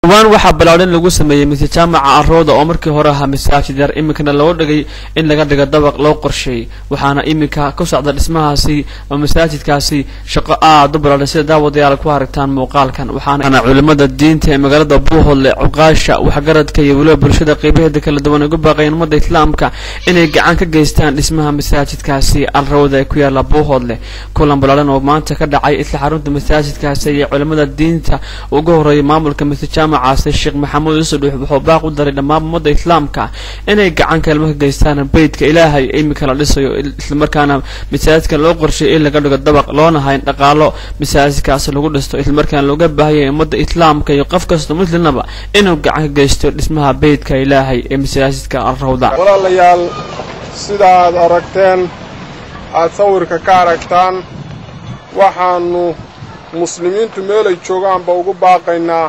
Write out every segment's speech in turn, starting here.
dhowaan waxaa balaadhin lagu sameeyey masjid jaamaca arooda oo markii hore ahaa masaajid yar iminkana loo dhigay in laga dhigo dabaq loo qorsheeyey waxaana iminka ku socda dhismahaasi oo masaajidkaasi shaqo aad u balaadhan sida daawadayaal ku aragtaan muuqaalkan waxaana culimada diinta ee magaalada buuhoodle cuqaasha waxgaradka iyo weliba bulshada qeybaheeda kala duwan uga baaqayeen ummadda islaamka inay gacan ka geystaan dhismaha masaajidkaasi alrawda ee ku yaala buuhoodle kulan balaadhan oo maanta ka dhacay isla xarunta masaajidkaasi iyo culimada diinta uga horeeyay maamulka masjid jaamacaasi sheekh maxamuud yuusuf dhuux wuxuu baaq u daray dhammaan ummadda islaamka inay gacan kalma ka geystaan beydka ilaahay imika la dhisayo islamarkaana masaajidka loo qorsheeyay in laga dhigo dabaq loona hayn dhaqaalo masaajidkaasi lagu dhisto islamarkaana looga baahayay ummadda islaamka iyo qof kasta muslimnaba inuu gacan ka geysto dhismaha beydka ilaahay ee masaajidka alrawda walaalayaal sida aad aragteen aad sawirka ka aragtaan waxaannu muslimiintu meelay joogaanba ugu baaqaynaa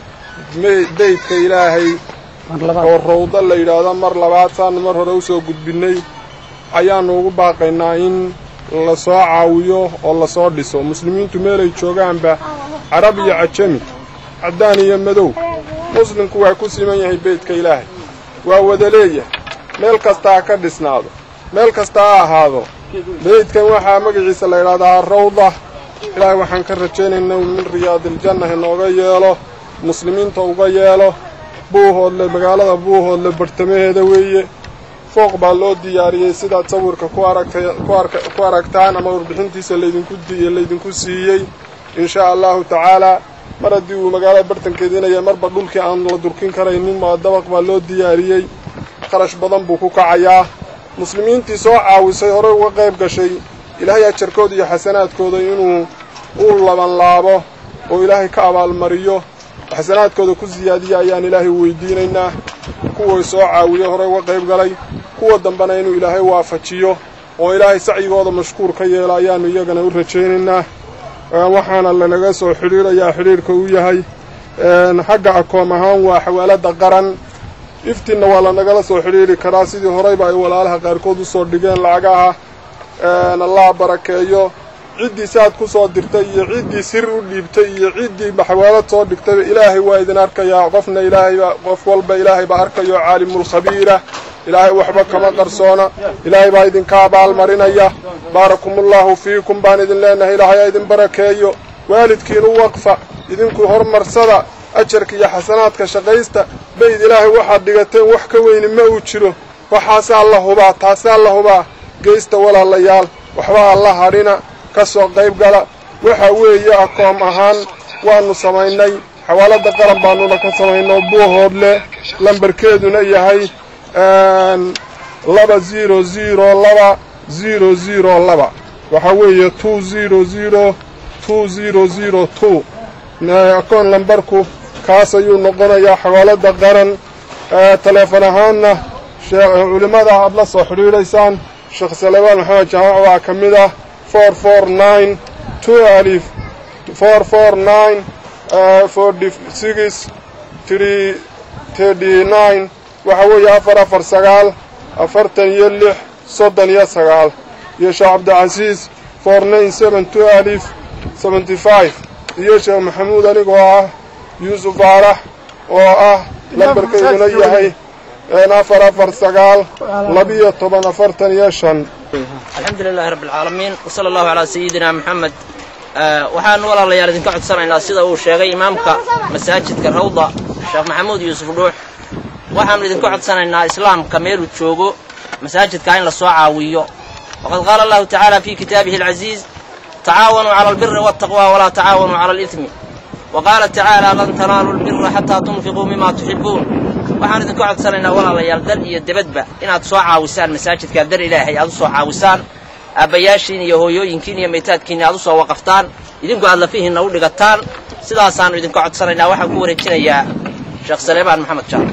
beydka ilaahay oo rawdo la yidhaahdo mar labaad saannu mar hore usoo gudbinnay ayaannu ugu baaqaynaa in la soo caawiyo oo lasoo dhiso muslimiintu meelay joogaanba carab iyo cajami caddaan iyo madow muslimku waa ku siman yahay beydka ilaahay waa wada leeyahay meel kasta ha ka dhisnaado meel kasta ha ahaado beydkan waxaa magaciisa la yidhahdaa rawda ilaahay waxaan ka rajaynaynaa min riyaadiljanna inooga yeelo muslimiinta uga yeelo buuhoodle magaalada buuhoodle bartamaheeda weeye fooq baa loo diyaariyey sidaad sawirka ku aragtay ku aragtaan ama warbixintiisa laydinku laydinku siiyey inshaa allahu tacaalaa mar haddii uu magaalada bartankeediinaya marba dhulkii aan la durkin karaynin maa dabaq baa loo diyaariyey kharash badan buu ku kacayaa muslimiintii soo caawisay horey uga qayb gashay ilaahay ajarkooda iyo xasanaadkooda inuu u labanlaabo oo ilaahay ka abaalmariyo xasanaadkooda ku siyaadiya ayaan ilaahay weydiinaynaa kuway soo caawiyo horey uga qayb galay kuwa dambena inuu ilaahay waafajiyo oo ilaahay sacyigooda mashkuur ka yeelo ayaannu iyagana u rajaynaynaa waxaana lanaga soo xidhiidhayaa xidhiidhka uu yahay xagga akoom ahaan waa xawaalada qaran iftiinna waa lanagala soo xidhiidhi karaa sidii horeyba ay walaalaha qaarkood usoo dhigeen lacagaha allah barakeeyo ciddii saad ku soo dirtay iyo ciddii sir u dhiibtay iyo ciddii xawaalad soo dhigtayba ilaahay waa idin arkayaa qofna ilaahayba qof walba ilaahay baa arkayo caalimulkhabiira ilaahay waxba kama qarsoona ilaahay baa idinka abaalmarinaya baarakumullahu fiikum baan idin leenahay ilaahay ha idin barakeeyo waalidkiinu waqfa idinku hormarsada ajarka iyo xasanaadka shaqaysta bayd ilaahay waxaad dhigateen wax ka weyni ma uu jiro waxaasaa la hubaa taasaa la hubaa geysta walaalayaal waxba alla hadhina ka soo qayb gala waxa weeye akoom ahaan waannu samaynay xawaalada qaran baannuna ka samaynoo buuhoodle lambarkeeduna yahay laba ziro ziro laba ziro ziro laba waxaa weeye two ziro ziro two ziro ziro two akoon lambarku kaas ayuu noqonayaa xawaalada qaran taleefon ahaanna culimmada aad la soo xidhiidhaysaan sheekh salebaan maxamed jaamac waa ka mid ah four four nine two alif four four nine forty six three thirty nine waxaa weeye afar afar sagaal afartan iyo lix soddon iyo sagaal iyo sheekh cabdicasiis four nine seven two alif seventy five iyo sheekh maxamuud anigoo ah yuusuf faarax oo ah lambarkayduna yahay afar afar sagaal labiyo toban afartan iyo shan alxamdu lilahi rabbi alcaalamiin wsala allahu calaa sayidina moxamed waxaanu walaalayaal idinka codsanaynaa sida uu sheegay imaamka masaajidka rawda sheekh maxamuud yuusuf dhuux waxaannu idinka codsanaynaa islaamka meeluu joogo masaajidkaa in la soo caawiyo waqad qaala allahu tacaala fii kitaabihi alcaziiz tacaawanuu cala albiri waltaqwa walaa tacaawanuu cala alidmi wa qaala tacaala lan tanaaluu lbira xataa tunfiquu mima tuxibbuun waxaan idinka codsanaynaa walaalayaal dal iyo debadba inaad soo caawisaan masaajidkaa dar ilaahay aad u soo caawisaan aabbayaashiin iyo hooyooyinkiin iyo maytaadkiinna aad u soo waqaftaan idinku aad lafihiinna u dhigataan sidaasaannu idinka codsanaynaa waxaan ku wareejinayaa sheekh saleebaan maxamed jaal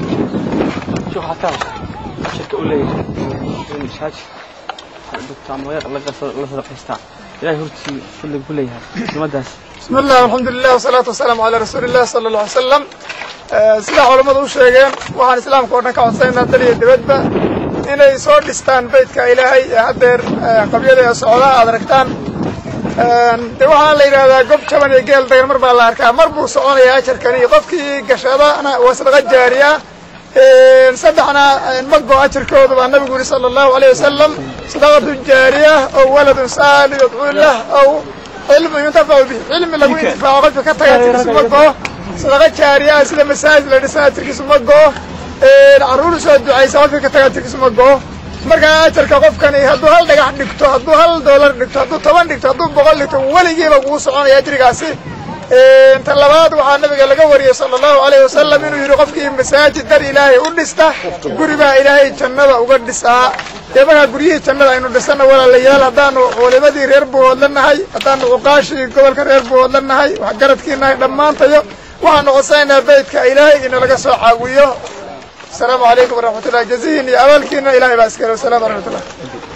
bismi illah alxamdulilah wasalaatu wasalaamu calaa rasuuli illah sala alla alay salam sidaa culammadu u sheegeen waxaan islaamka oo dhan ka codsanaynaa dal iyo dibadba inay soo dhistaan beydka ilaahay ee haddeer qabyada ee socdaa aad aragtaan de waxaa la yidhahdaa gob jaban iyo geel dagan mar baa la arkaa mar buu soconayaa ajarkani qofkii gashadana waa sadaqa jaariya saddexna mago ajarkooda baa nabigu yidhi sala allahu alayh wasalam sadaqatun jaariya ow waladun saali yadcuu lah ow cilmu yuntafacu bih cilmi lagu intifaaco qofka ka taga ajarkiisu mago sadaqa jaariya ah sida masaajid la dhisan ajarkiisu mago carruur soo ducaysa qofka ka taga ajarkiisu mago markaa ajarka qofkani hadduu hal dhagax dhigto hadduu hal doolar dhigto hadduu toban dhigto hadduu boqol dhigto weligiiba kugu soconaya ajrigaasi ta labaad waxaa nabiga laga wariyey sala allahu alayh wasalam inuu yidhi qofkii masaajid dar ilaahay u dhista guri baa ilaahay jannada uga dhisaa dee markaa guryihii jannada aynu dhisana walaalayaal haddaanu culimadii reer buuhoodla nahay haddaanu cuqaashii gobolka reer buuhoodla nahay waxgaradkii nahay dhammaantayo waxaanu codsanaynaa beydka ilaahay ina laga soo caawiyo asalaamu calaykum waraxmat ullahi jazihin iyo abaalkiina ilahay baa iskale wasalam waraxmat ullah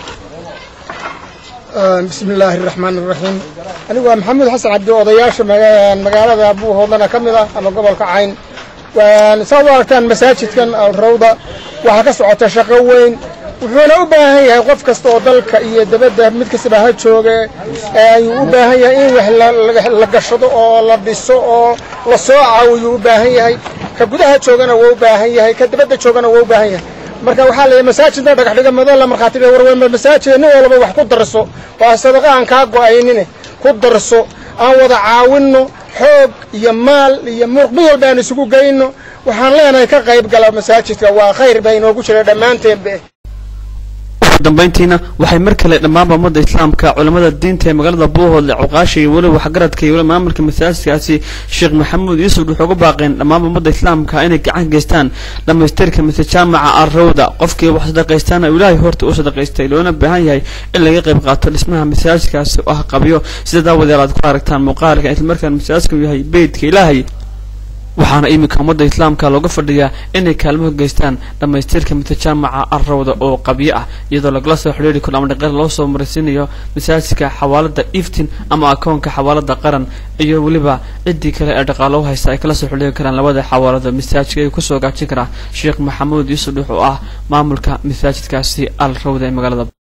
bismi illaahi araxmaan araxiim anigu waa maxamuud xasan cabdi odayaasha magaalada buuhoodlana ka mid ah ama gobolka cayn saad u aragtaan masaajidkan rawda waxaa ka socota shaqo weyn wuxuuna u baahan yahay qof kasta oo dalka iyo dabadda mid kastaba ha jooge ayuu u baahan yahay in wax la gashado oo la dhiso oo la soo caawiyuu u baahan yahay ka gudaha joogana waa u baahan yahay ka dabadda joogana waa u baahan yahay marka waxaa la masaajidna dhagax dhiga mado la markhaati dhiga warweyma masaajida nin walba wax ku darso waa sadaqa aan kaa go'aynine ku darso aan wada caawinno xoog iyo maal iyo muruq mid walba aan isugu geyno waxaan leenahay ka qayb gala masaajidka waa khayr baa inoogu jira dhammaanteenbe dambayntiina waxay mar kale dhammaanba ummadda islaamka culimmada diinta ee magaalada buuhoodle cuqaasha iyo weliba waxgaradka iyo weliba maamulka masaajidkaasi sheekh maxamuud yuusuf wuxuu uga baaqeen dhammaanba ummadda islaamka inay gacan geystaan dhammaystirka mise jaamaca arrowda qofkii wax sadaqaystaana ilaahay horta u sadaqaystay loona baahan yahay in laga qayb qaato dhismaha masaajidkaasi oo ah qabyo sida daawadeel aad ku aragtaan muuqaalka islamarkaan masaajidku yahay beydka ilaahay waxaana iminka ummadda islaamka looga fadhiyaa inay kaalmo geystaan dhammaystirka mutajaamaca arrowda oo qabyo ah iyadoo lagala soo xidhiiri karo ama dhaqeer loo soo maraysiinayo masaajidka xawaalada iftin ama akoonka xawaalada qaran iyo weliba ciddii kale ee dhaqaalo u haysta ay kala soo xidhiiri karaan labada xawaalada masaajidka ayuu kusoo gaajin karaa sheekh maxamuud yuusuf dhux oo ah maamulka masaajidkaasi al rawda ee magaalada